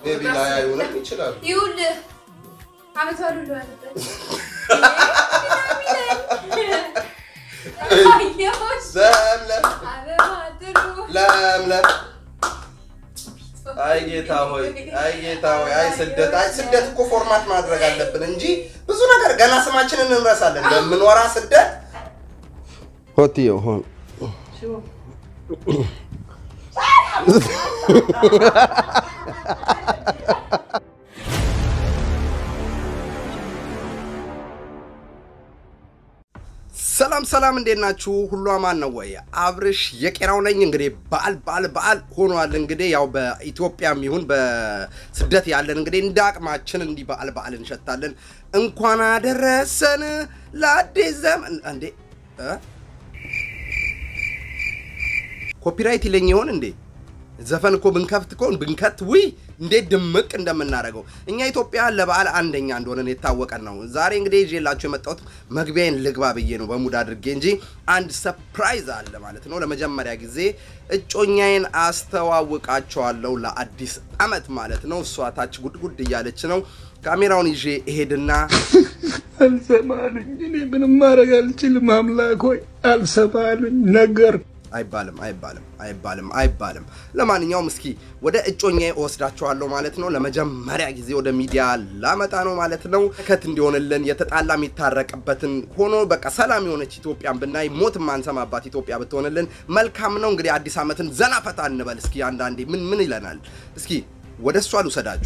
ሜቢ ላያዩንም ይችላሉ። ይኸውልህ አመት በዓሉ ሁሉ ያለበት አየሁሽ ለምለም አበባ ጥሩ ለምለም አይ ጌታ ሆይ አይ ጌታ ሆይ አይ ስደት አይ ስደት እኮ ፎርማት ማድረግ አለብን እንጂ ብዙ ነገር ገና ስማችንን እንረሳለን። በምንወራ ስደት ሆትዮ ሆን ሰላም ሰላም፣ እንዴት ናችሁ? ሁሉ አማን ነው ወይ? አብርሽ የቄራው ነኝ። እንግዲህ በዓል በዓል በዓል ሆኗል። እንግዲህ ያው በኢትዮጵያም ይሁን በስደት ያለን እንግዲህ እንደ አቅማችን እንዲህ በዓል በዓል እንሸታለን። እንኳን አደረሰን ለአዲስ ዘመን። እንዴ እ? ኮፒራይት ይለኝ ይሆን እንዴ? ዘፈን እኮ ብንከፍት እኮ ብንከት ውይ እንዴት ድምቅ እንደምናደርገው እኛ ኢትዮጵያ ለበዓል አንደኛ እንደሆነን የታወቀን ነው። ዛሬ እንግዲህ ይዤላችሁ የመጣሁት መግቢያዬን ልግባ ብዬ ነው በሙድ አድርጌ እንጂ አንድ ሰፕራይዝ አለ ማለት ነው። ለመጀመሪያ ጊዜ እጮኛዬን አስተዋውቃቸዋለሁ ለአዲስ ዓመት ማለት ነው። እሷ ታች ጉድጉድ እያለች ነው። ካሜራውን ይዤ እሄድና አልሰማሉኝ። እኔ ምንም ማድረግ አልችልም። አምላክ ሆይ አልሰማሉኝ ነገር አይባልም አይባልም አይባልም አይባልም። ለማንኛውም እስኪ ወደ እጮኛዬ እወስዳቸዋለሁ ማለት ነው። ለመጀመሪያ ጊዜ ወደ ሚዲያ ላመጣ ነው ማለት ነው። ከት እንዲሆንልን የተጣላ የሚታረቅበትን ሆኖ በቃ ሰላም የሆነች ኢትዮጵያን ብናይ ሞት የማንሰማባት ኢትዮጵያ ብትሆንልን መልካም ነው። እንግዲህ አዲስ ዓመትን ዘና ፈታ እንበል እስኪ። አንዳንዴ ምን ምን ይለናል? እስኪ ወደ እሷ ልውሰዳችሁ።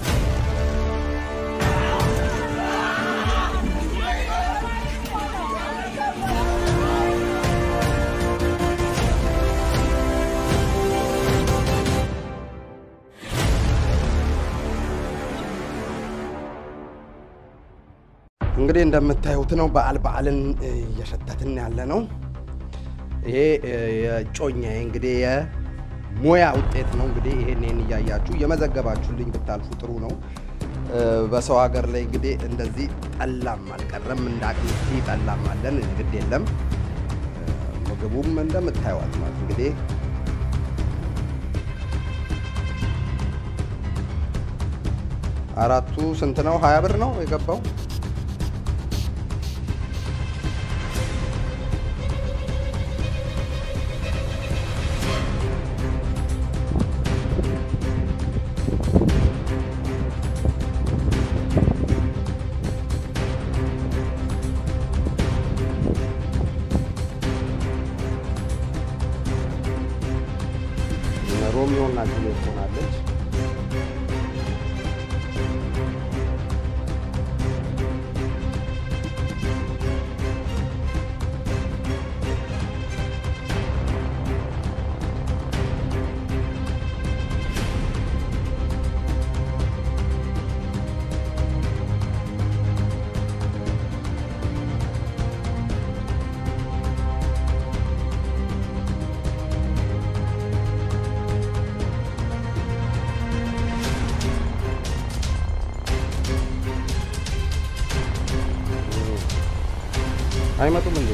እንግዲህ እንደምታዩት ነው በዓል በዓልን እየሸተትን ያለ ነው። ይሄ የጮኛዬ እንግዲህ የሙያ ውጤት ነው። እንግዲህ ይሄን ይሄን እያያችሁ እየመዘገባችሁልኝ ብታልፉ ጥሩ ነው። በሰው ሀገር ላይ እንግዲህ እንደዚህ ጠላም አልቀረም፣ እንደ አቅምቲ ጠላም አለን። ግድ የለም ምግቡም እንደምታዩት ነው እንግዲህ አራቱ ስንት ነው? ሀያ ብር ነው የገባው። ሮሚዮ እና ጁሊየት ሆናለች። አይመጡም እንዴ?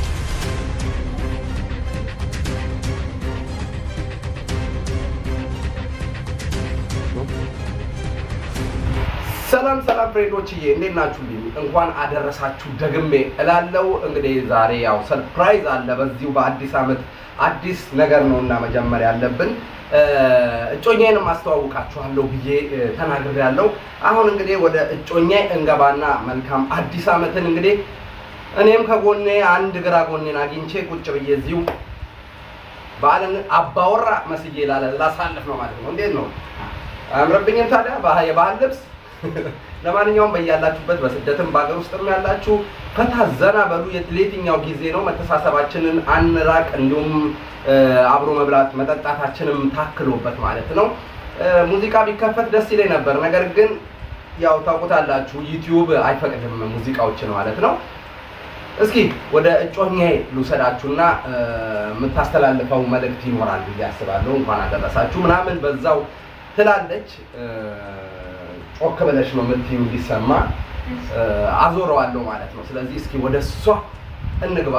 ሰላም ሰላም ፍሬንዶችዬ እንዴት ናችሁልኝ? እንኳን አደረሳችሁ ደግሜ እላለው። እንግዲህ ዛሬ ያው ሰርፕራይዝ አለ። በዚሁ በአዲስ ዓመት አዲስ ነገር ነው እና መጀመሪያ ያለብን እጮኛዬንም አስተዋውቃችኋለሁ ብዬ ተናግሬያለሁ። አሁን እንግዲህ ወደ እጮኛዬ እንገባና መልካም አዲስ ዓመትን እንግዲህ እኔም ከጎኔ አንድ ግራ ጎኔን አግኝቼ ቁጭ ብዬ እዚሁ በዓልን አባወራ መስዬ ላሳልፍ ነው ማለት ነው። እንዴት ነው አያምርብኝም ታዲያ የባህል ልብስ? ለማንኛውም በያላችሁበት በስደትም በሀገር ውስጥም ያላችሁ ፈታ ዘና በሉ። ለየትኛው ጊዜ ነው መተሳሰባችንን አንራቅ፣ እንዲሁም አብሮ መብላት መጠጣታችንም ታክሎበት ማለት ነው። ሙዚቃ ቢከፈት ደስ ይለኝ ነበር፣ ነገር ግን ያው ታውቁታላችሁ ዩቲዩብ አይፈቅድም ሙዚቃዎችን ማለት ነው። እስኪ ወደ እጮኛዬ ልውሰዳችሁና የምታስተላልፈው መልእክት ይኖራል ብዬ አስባለሁ። እንኳን አደረሳችሁ ምናምን በዛው ትላለች። ጮክ ብለሽ ነው የምትዩ እንዲሰማ አዞረዋለሁ ማለት ነው። ስለዚህ እስኪ ወደ እሷ እንግባ።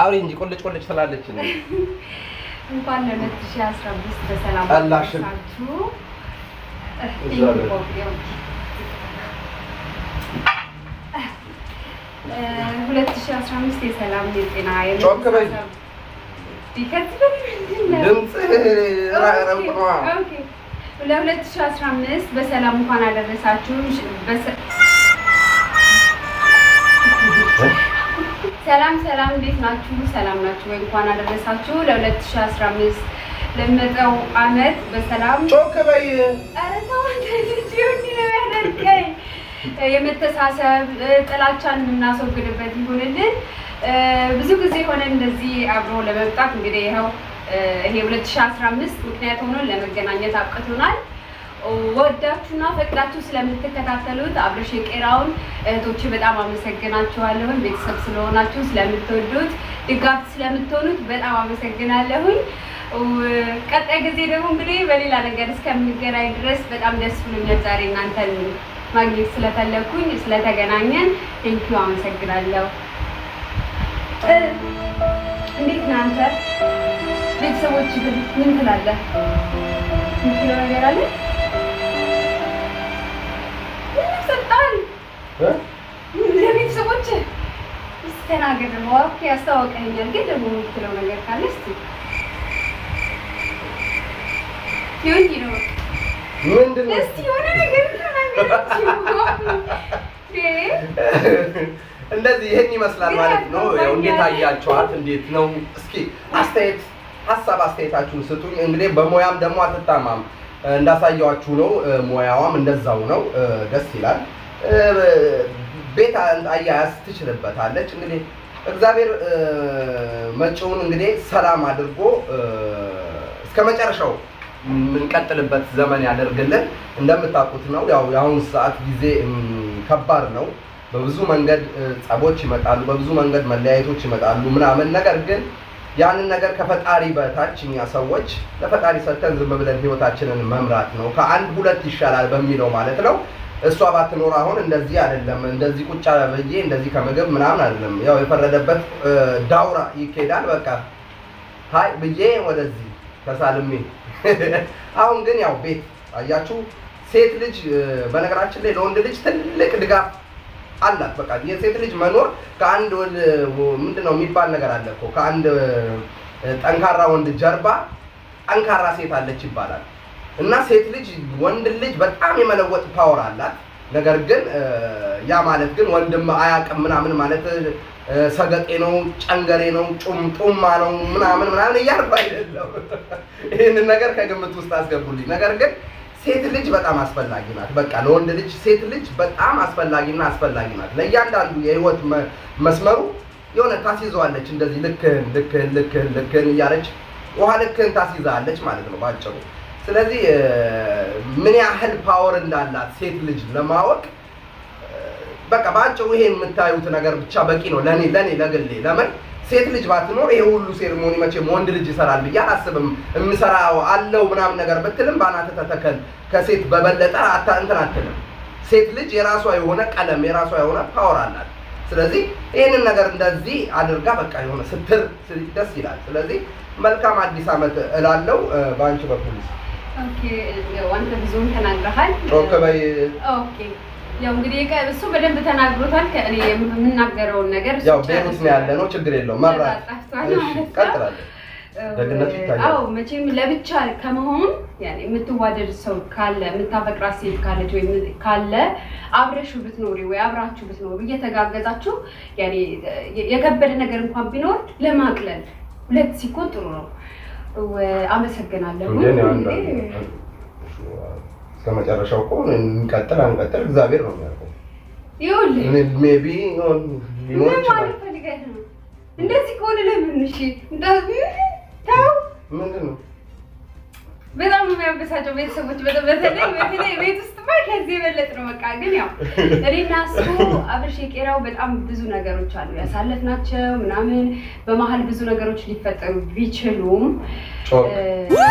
አውሪ እንጂ ቁልጭ ቁልጭ ትላለች እንዴ? እንኳን ለ2015 በሰላም አላሽን። አደረሳችሁ። እዛ ላይ። እ 2015 የሰላም የጤና ጮክ በይ። ከዚህ በላይ ምንድን ነው? ድምፅህ ረብቅ ነዋ። ኦኬ። ለ2015 በሰላም እንኳን አደረሳችሁ። በሰ- ሰላም ሰላም፣ እንዴት ናችሁ? ሰላም ናችሁ ወይ? እንኳን አደረሳችሁ ለ2015 ለመጣው አመት በሰላም ጮክ በይ። ኧረ ተው አንተ ልጅ እንዲህ ነው ያደርገኝ። የመተሳሰብ ጥላቻን የምናስወግድበት ይሁንልን። ብዙ ጊዜ ሆነ እንደዚህ አብሮ ለመምጣት እንግዲህ ይኸው ይሄ 2015 ምክንያት ሆኖ ለመገናኘት አብቅቶናል። ወዳችሁና ፈቅዳችሁ ስለምትከታተሉት አብረሽ የቄራውን እህቶች በጣም አመሰግናችኋለሁኝ። ቤተሰብ ስለሆናችሁ ስለምትወዱት፣ ድጋፍ ስለምትሆኑት በጣም አመሰግናለሁኝ። ቀጣይ ጊዜ ደግሞ እንግዲህ በሌላ ነገር እስከምንገናኝ ድረስ በጣም ደስ ብሎኛል። ዛሬ እናንተን ማግኘት ስለፈለኩኝ ስለተገናኘን ቴንኪዩ አመሰግናለሁ። እ፣ እንዴት ነህ አንተ? ቤተሰቦች ግን ምን ትላለህ? የምትለው ነገር አለ? ምን ሰጣን እ? ለቤተሰቦች ስተናገድ ነው። ኦኬ አስተዋውቀኸኛል፣ ግን ደግሞ የምትለው ነገር ካለ እስኪ ይሁን ነው ምንድን ነው? እስቲ የሆነ ነገር ተናገራችሁ። እንደዚህ ይህን ይመስላል ማለት ነው። ያው እንዴት አያቸዋት? እንዴት ነው? እስኪ አስተያየት ሀሳብ አስተያየታችሁን ስጡኝ። እንግዲህ በሙያም ደግሞ አትታማም እንዳሳየዋችሁ ነው። ሙያዋም እንደዛው ነው። ደስ ይላል። ቤት አያያዝ ትችልበታለች። እንግዲህ እግዚአብሔር መጪውን እንግዲህ ሰላም አድርጎ እስከ መጨረሻው የምንቀጥልበት ዘመን ያደርግልን። እንደምታውቁት ነው ያው የአሁኑ ሰዓት ጊዜ እም፣ ከባድ ነው። በብዙ መንገድ እ፣ ጸቦች ይመጣሉ፣ በብዙ መንገድ መለያየቶች ይመጣሉ ምናምን። ነገር ግን ያንን ነገር ከፈጣሪ በታች እኛ ሰዎች ለፈጣሪ ሰጥተን ዝም ብለን ህይወታችንን መምራት ነው። ከአንድ ሁለት ይሻላል በሚለው ማለት ነው። እሷ ባትኖር አሁን እንደዚህ አይደለም፣ እንደዚህ ቁጭ ብዬ እንደዚህ ከምግብ ምናምን አይደለም። ያው የፈረደበት እ፣ ዳውራ ይኬዳል። በቃ ሀይ ብዬ ወደዚህ ተሳልሜ አሁን ግን ያው ቤት አያችሁ፣ ሴት ልጅ እ፣ በነገራችን ላይ ለወንድ ልጅ ትልቅ ድጋፍ አላት። በቃ የሴት ልጅ መኖር ከአንድ ወንድ ምንድን ነው የሚባል ነገር አለ እኮ ከአንድ እ፣ ጠንካራ ወንድ ጀርባ ጠንካራ ሴት አለች ይባላል። እና ሴት ልጅ ወንድ ልጅ በጣም የመለወጥ ፓወር አላት። ነገር ግን እ፣ ያ ማለት ግን ወንድም አያውቅም ምናምን ማለት እ፣ ሰገጤ ነው፣ ጨንገሬ ነው፣ ጩምጡማ ነው ምናምን ምናምን እያልኩ አይደለም። ይህንን ነገር ከግምት ውስጥ አስገቡልኝ። ነገር ግን ሴት ልጅ በጣም አስፈላጊ ናት። በቃ ለወንድ ልጅ ሴት ልጅ በጣም አስፈላጊና አስፈላጊ ናት። ለእያንዳንዱ የህይወት መ- መስመሩ የሆነ ታስይዘዋለች። እንደዚህ ልክህን ልክህን ልክህን ልክህን እያለች ውሃ ልክህን ታስይዛለች ማለት ነው ባጭሩ። ስለዚህ እ፣ ምን ያህል ፓወር እንዳላት ሴት ልጅ ለማወቅ በቃ በአጭሩ ይሄ የምታዩት ነገር ብቻ በቂ ነው ለኔ ለኔ ለግሌ። ለምን ሴት ልጅ ባትኖር ይሄ ሁሉ ሴርሞኒ መቼም ወንድ ልጅ ይሰራል ብዬ አላስብም። የምሰራው አለው ምናምን ነገር ብትልም በአናትህ ተተከል ከሴት በበለጠ አታ እንትን አትልም። ሴት ልጅ የራሷ የሆነ ቀለም የራሷ የሆነ ፓወር አላት። ስለዚህ ይህንን ነገር እንደዚህ አድርጋ በቃ የሆነ ስትር ስ- ደስ ይላል። ስለዚህ መልካም አዲስ ዓመት እላለው በአንቺ በኩል ኦኬ ያው አንተ ብዙም ተናግረሃል። ጮክ በይ። ኦኬ ያው እንግዲህ ከ- እሱ በደንብ ተናግሮታል። ከእኔ የምናገረውን ነገር እሱ ያው ጨርሶ- ቤሩት ነው ያለ ነው፣ ችግር የለውም። መብራት ጠፍቷል እሺ፣ ማለት ነው። ቀጥላለሁ። ደግነቱ ይታያል። አዎ መቼም ለብቻ ከመሆን ያኔ የምትዋደድ ሰው ካለ የምታፈቅራት ሴት ካለች ወይ ካለ አብረሹ ብትኖሪ ወይ አብራችሁ ብትኖሩ እየተጋገዛችሁ ያኔ የከበደ ነገር እንኳን ቢኖር ለማቅለል ሁለት ሲኮን ጥሩ ነው። ወ- አመሰግናለሁ። እንዴ ነው እንግዲህ አንዳንድ እስከ መጨረሻው እኮ እንቀጥል አንቀጥል እግዚአብሔር ነው የሚያውቀው። ይኸውልህ ሜቢ ሊኖር ምን ይችላል። ማለት ፈልገህ ነው? እንደዚህ ከሆነ ለምን እሺ እንዳ- ተው ምንድን ነው በጣም ነው የሚያበሳጨው። ቤተሰቦች በተ- በተለይ በተለይ ቤት ውስጥ ማ ከዚህ የበለጥ ነው። በቃ ግን ያው እኔና እሱ አብርሽ የቄራው በጣም ብዙ ነገሮች አሉ ያሳለፍናቸው ምናምን በመሀል ብዙ ነገሮች ሊፈጠሩ ቢችሉም ጮክ እ፣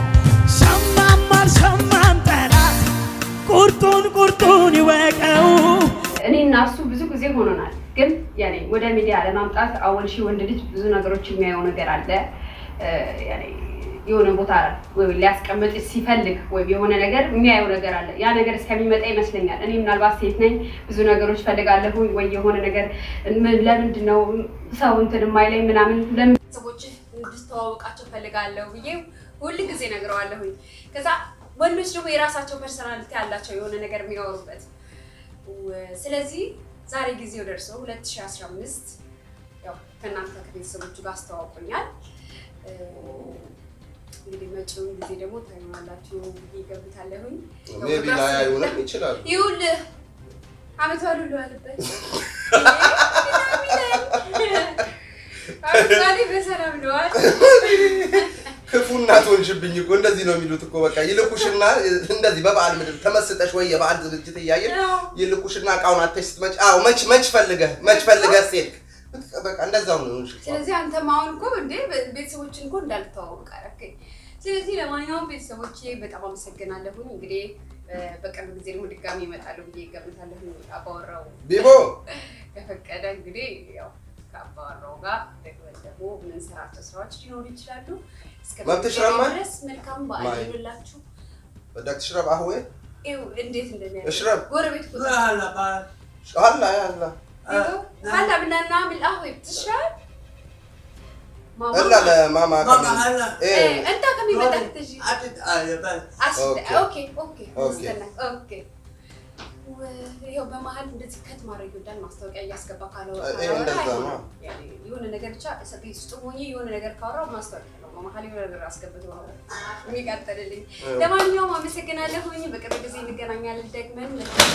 ሰማም አልሰማም ጠላት ቁርጡን ቁርጡን ይወቀው። እኔና እሱ ብዙ ጊዜ ሆኖናል ግን ያኔ ወደ ሚዲያ ለማምጣት አወል ሺ ወንድ ልጅ ብዙ ነገሮች የሚያየው ነገር አለ እ፣ ያኔ የሆነ ቦታ ወይ ሊያስቀምጥ ሲፈልግ ወይም የሆነ ነገር የሚያየው ነገር አለ። ያ ነገር እስከሚመጣ ይመስለኛል። እኔ ምናልባት ሴት ነኝ፣ ብዙ ነገሮች ፈልጋለሁ ወይ የሆነ ነገር ምን- ለምንድን ነው ሰው እንትን የማይለኝ ምናምን ለምን ሰዎች እንድተዋወቃቸው ፈልጋለሁ ብዬ ሁል ጊዜ ነግረዋለሁኝ። ከዛ ወንዶች ደግሞ የራሳቸው ፐርሰናሊቲ ያላቸው የሆነ ነገር የሚያወሩበት ወ- ስለዚህ ዛሬ ጊዜው ደርሶ 2015 ያው ከእናንተ ከቤተሰቦቹ ጋር አስተዋውቆኛል። እ፣ እንግዲህ መጪውን ጊዜ ደግሞ ታዩናላችሁ ብዬ እገምታለሁኝ። ሜቢ ላያዩንም ይችላሉ። ይኸውልህ አመት ባሉ ለዋልበት አመት ባሌ በሰላም ለዋል። ክፉ እናት ሆንሽብኝ እኮ እንደዚህ ነው የሚሉት እኮ በቃ ይልኩሽና እንደዚህ በበዓል ምድር ተመስጠሽ ወይ የበዓል ዝግጅት እያየን ይልኩሽና እቃውን አተሽ ስትመጪ አዎ መች መች ፈልገህ መች ፈልገህ ሴት በቃ እንደዛው ነው የሆንሽው። ስለዚህ አንተም አሁን እኮ እንዴ ቤተሰቦችን እኮ እንዳልተዋወቅ አደረገኝ። ስለዚህ ለማንኛውም ቤተሰቦቼ በጣም አመሰግናለሁኝ። እንግዲህ እ፣ በቅርብ ጊዜ ደግሞ ድጋሚ ይመጣሉ ብዬ እገምታለሁ። አባወራው ቢቦ ከፈቀደ እንግዲህ ያው ከአባወራው ጋር ደግመን ደግሞ የምንሰራቸው ስራዎች ሊኖሩ ይችላሉ። እስከ መብትሽ ረማን? ድረስ መልካም በዓል ማይ። ይሁንላችሁ። በዳክ ትሽረብ አህዌ ይኸው እንዴት እንደሚያ እሽረብ ጎረቤት እኮ አላ ያላ هلا بدنا نعمل قهوة بتشرب؟ ماما እላ ለማማ ماما هلا ايه ايه انت كمان بدك تجي حتتقال بس عشان أوكي. اوكي اوكي أوكي. استنى اوكي ይኸው በመሀል እንደዚህ ከት ማድረግ ይወዳል። ማስታወቂያ እያስገባ ካለው ይሄ እንደዛ ነው። ያኔ የሆነ ነገር ብቻ ቤት ውስጥ ሆኜ የሆነ ነገር ካወራው ማስታወቂያ ነው። በመሀል የሆነ ነገር አስገብቶ ነው የሚቀጥልልኝ። ለማንኛውም አመሰግናለሁኝ። በቅርብ ጊዜ እንገናኛለን ደግመን።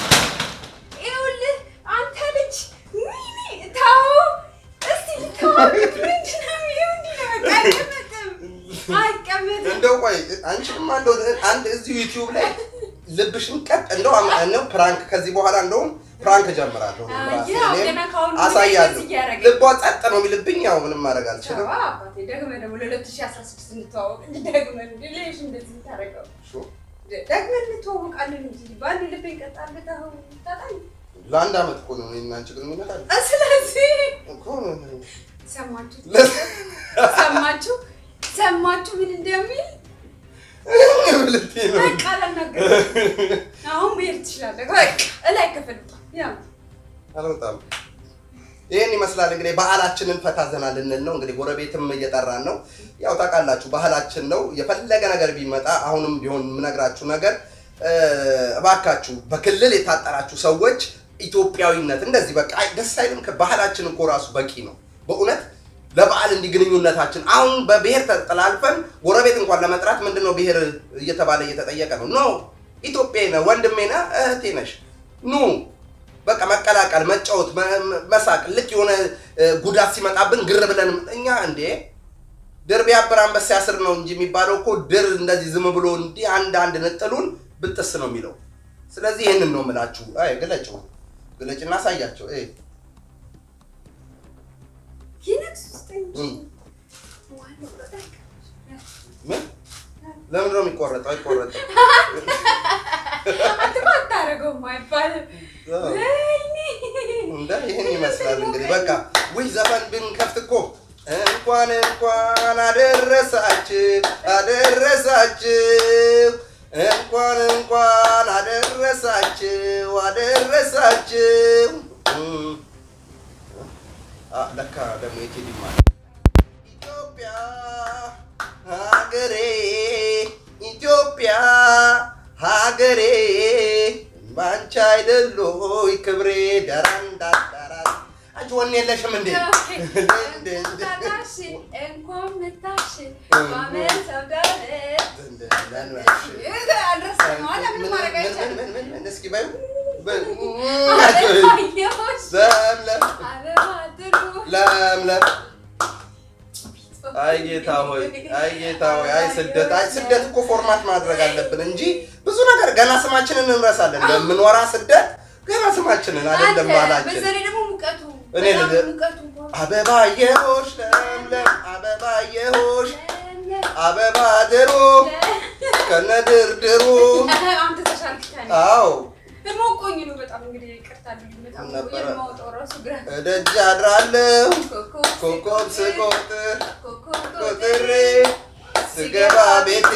ይኸውልህ አንተ ልጅ ወይኔ ተው እስቲ ልተዋወቅ። ምንድን ነው ይኸው እንዲህ ነው በቃ አይቀመጥም አይቀመጥም። እንደው ቆይ አንቺማ እንደው አንድ እዚሁ ዩቲዩብ ላይ ልብሽን ቀጥ እንደው አም- እንደው ፕራንክ ከዚህ በኋላ እንደውም ፕራንክ ጀምራለሁ አይ፣ ራሴ ያው እኔም ገና ከአሁኑ አሳያለሁ። እንደዚህ እያደረገኝ ልቧ ጸጥ ነው የሚልብኝ። ያው ምንም ማድረግ አልችልም። ሸዋ አባቴ ደግመህ ደግሞ ለ2016 እንተዋወቅ ደግመን እንደ ሌሽ እንደዚህ የምታደርገው ሹ፣ ደግመን እንተዋወቃለን እንጂ በአንድ ልብ ይቀጣል ታጣኝ ለአንድ አመት እኮ ነው እኔና አንቺ ግንኙነት አለ ስለዚህ እኮ ሰማችሁ ለ- ሰማችሁ ሰማችሁ ምን እንደሚል ልትይ ነው። በቃ አላናገርም አሁን መሄድ ትችላለህ በቃ እላይ ክፍል ያው አልወጣም። ይህን ይመስላል እንግዲህ ባህላችንን ፈታ ዘና ልንል ነው። እንግዲህ ጎረቤትም እየጠራን ነው። ያው ታውቃላችሁ ባህላችን ነው። የፈለገ ነገር ቢመጣ አሁንም ቢሆን የምነግራችሁ ነገር እ፣ እባካችሁ በክልል የታጠራችሁ ሰዎች ኢትዮጵያዊነት እንደዚህ በቃ አይ፣ ደስ አይልም? ባህላችን እኮ ራሱ በቂ ነው በእውነት ለበዓል እንዲህ ግንኙነታችን አሁን በብሔር ተጠላልፈን ጎረቤት እንኳን ለመጥራት ምንድን ነው ብሔር እየተባለ እየተጠየቀ ነው። ኖ ኢትዮጵያዊ ነህ፣ ወንድሜ ነህ፣ እህቴ ነሽ፣ ኑ በቃ መቀላቀል፣ መጫወት፣ መ- መ- መሳቅ። ልክ የሆነ እ፣ ጉዳት ሲመጣብን ግር ብለን እኛ እንዴ ድር ቢያብር አንበሳ ያስር ነው እንጂ የሚባለው እኮ ድር እንደዚህ ዝም ብሎ እንዲህ አንድ አንድ ንጥሉን ብጥስ ነው የሚለው። ስለዚህ ይህንን ነው የምላችሁ። አይ ግለጭው፣ ግለጭና አሳያቸው። አይ ይነክስ ውስጥ እንጂ እም። ዋናው በቃ ምን ለምን ነው የሚቆረጠው? አይቆረጥም። አንተ እኮ አታደርገውም አይባልም ወይኔ እንደ ይህን ይመስላል እንግዲህ በቃ ውይ ዘፈን ብንከፍት እኮ እንኳን እንኳን አደረሳችሁ አደረሳችሁ እንኳን እንኳን አደረሳችሁ አደረሳችሁ እም። አ፣ ለካ ደግሞ የቴዲ ማለት ኢትዮጵያ ሀገሬ ኢትዮጵያ ሀገሬ ባንቺ አይደሎይ ክብሬ ደራንዳዳራት አንቺ ወኔ የለሽም እንዴ? ታናሽ እንኳን መታሽ በአመት አውዳለ አልረሳም አለ ምን ማድረግ አይቻልም እስኪ በይው በ- አበባየሁሽ ለምለም አበባ ጥሩ ለምለም አይ ጌታ ሆይ አይ ጌታ ሆይ አይ ስደት አይ ስደት እኮ ፎርማት ማድረግ አለብን እንጂ ብዙ ነገር ገና ስማችንን እንረሳለን። ለምንወራ ስደት ገና ስማችንን አይደለም ባህላችን። በዛ ላይ ደግሞ ሙቀቱ እኔ በጣም ልደ- ሙቀቱ እንኳን አበባየሆሽ ለምለም አበባየሆሽ አበባ ድሩ ከነድርድሩ አንተ ተሻልክ ከእኔ። አዎ ሞቆኝ ነው በጣም እንግዲህ ይቅርታ አድርጉልኝ። በጣም ነበረ? የማወጣው ራሱ ግራ እደጅ አድራለሁ ኮከብ ኮከብ ስቆጥር ኮከብ ቆጥሬ ስገባ ቤቴ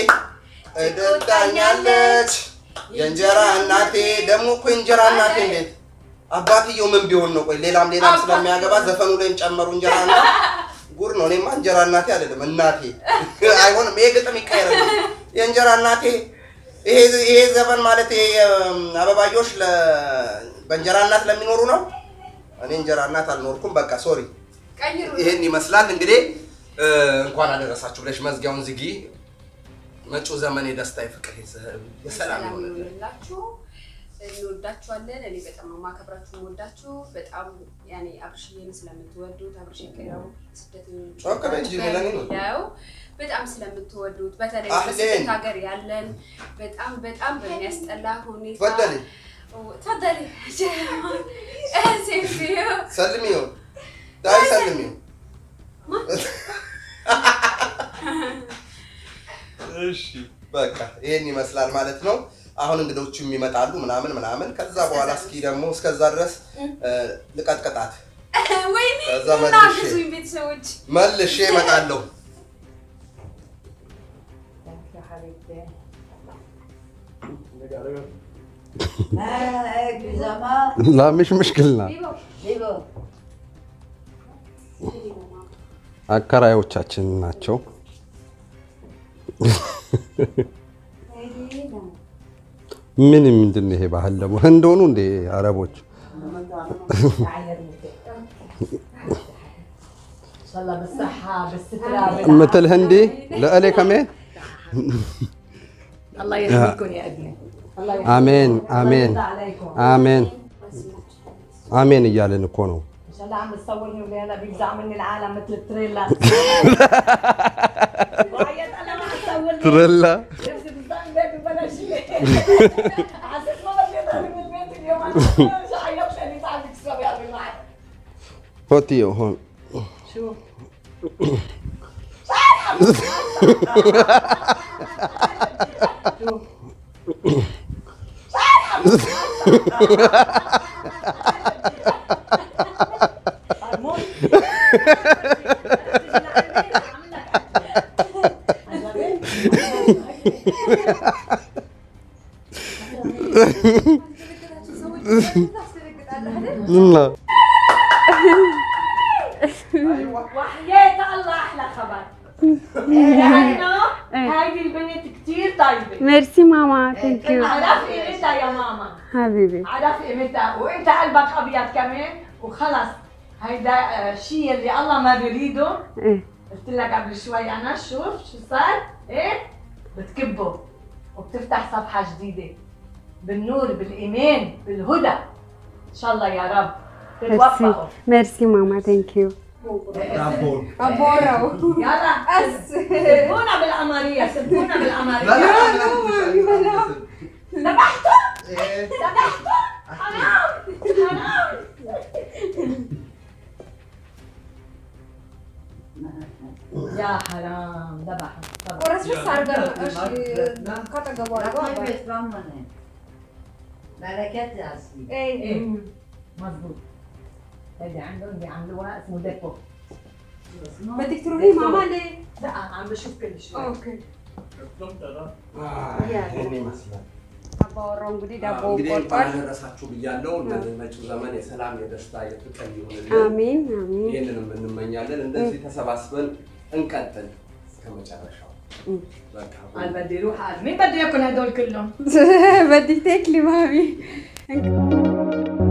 እደዳኛለች የእንጀራ እናቴ። ደግሞ እኮ የእንጀራ እናቴ እንዴት አባትየው ምን ቢሆን ነው? ቆይ ሌላም ሌላም ስለሚያገባ ዘፈኑ ላይም ጨመሩ እንጀራ እና ጉድ ነው። እኔማ እንጀራ እናቴ አይደለም እናቴ አይሆንም። ይሄ ግጥም ይቀየራል። የእንጀራ እናቴ ይሄ ይሄ ዘፈን ማለት ይሄ እም፣ አበባዮሽ ለ በእንጀራ እናት ለሚኖሩ ነው። እኔ እንጀራ እናት አልኖርኩም። በቃ ሶሪ። ቀይሩ ይሄን ይመስላል እንግዲህ እ፣ እንኳን አደረሳችሁ ብለሽ መዝጊያውን ዝጊ። መጪው ዘመን የደስታ የፍቅር የሰ- የሰላም ሰላም ይሆንልን። ይሆንላችሁ። እንወዳችኋለን። እኔ በጣም ነው የማከብራችሁ የምወዳችሁ። በጣም ያኔ አብርሽዬን ስለምትወዱት አብርሽ የቀረው ስደተኞች ጮክ በይ እንጂ ሌላ እኔ ነው። ያው በጣም ስለምትወዱት በተለይ አህሌን። በስደት ሀገር ያለን በጣም በጣም በሚያስጠላ ሁኔታ ተፈደሊ ተፈደሊ ሴፊዮ ሰልሚው ዳይ ሰልሚው እሺ በቃ ይሄን ይመስላል ማለት ነው። አሁን እንግዶቹም ይመጣሉ ምናምን ምናምን። ከዛ በኋላ እስኪ ደግሞ እስከዛ ድረስ እ፣ ልቀጥቅጣት ወይኔ ከዛ ና መልሼ- ግዙኝ ቤተሰቦች መልሼ እመጣለሁ። ላምሽ ምሽክልና አከራዮቻችን ናቸው። ምን ምንድን ነው ይሄ ባህል ደግሞ ህንድ ሆኑ እንዴ አረቦች? الله بالصحة بالسترة مثل هندي لألي كمان الله يحميكم يا ابني الله يحميكم آمين آمين يرضى عليكم آمين آمين እያልን እኮ ነው። ان شاء الله عم تصورني وهلا بيجزع مني العالم مثل التريلا وعيط انا ما اصورني ትረላ نفسي بصدق بيتي بلا شيء حسيت ما بدي اضرب من البيت اليوم شو عيطت لي تعال تكسب يا ابني معي ሆትዮ ሆን شو እና وحياة الله احلى خبر لانه هذه البنت كثير طيبه ميرسي ماما ثانك يو عرف قيمتها يا ماما حبيبي عرف قيمتها وانت قلبك ابيض كمان وخلص هيدا آه، شيء اللي الله ما بيريده ايه قلت لك قبل شوي انا شوف شو صار ايه بتكبه وبتفتح صفحه جديده بالنور بالايمان بالهدى ان شاء الله يا رب ميرسي تتوفقوا ميرسي ماما ثانك يو አቦራው يلا سبونا بالقمريه سبونا بالقمريه ذبحتوا ذبحتوا حرام حرام يا حرام ذبحوا ذبحوا. ቆረስ በስ አድርገን እሺ ካጠገቡ አድርገው ايه مظبوط هيدي عندهم بيعملوها اسمه ديكو بدك تروحي ماما ليه؟ لا عم بشوف كل شوي اوكي ይሄን ይመስላል። አባወራው እንግዲህ ዳቦ እንግዲህ እንኳን ቆርጧል። አደረሳችሁ ብያለሁ። መጪው ዘመን የሰላም የደስታ የፍቅር ይሁንልን። አሜን አሜን ይህንንም እንመኛለን። እንደዚህ ተሰባስበን እንቀጥል እስከ መጨረሻው። በቃ قال بدي اروح قال مين بده ياكل هدول كلهم بدك تاكلي مامي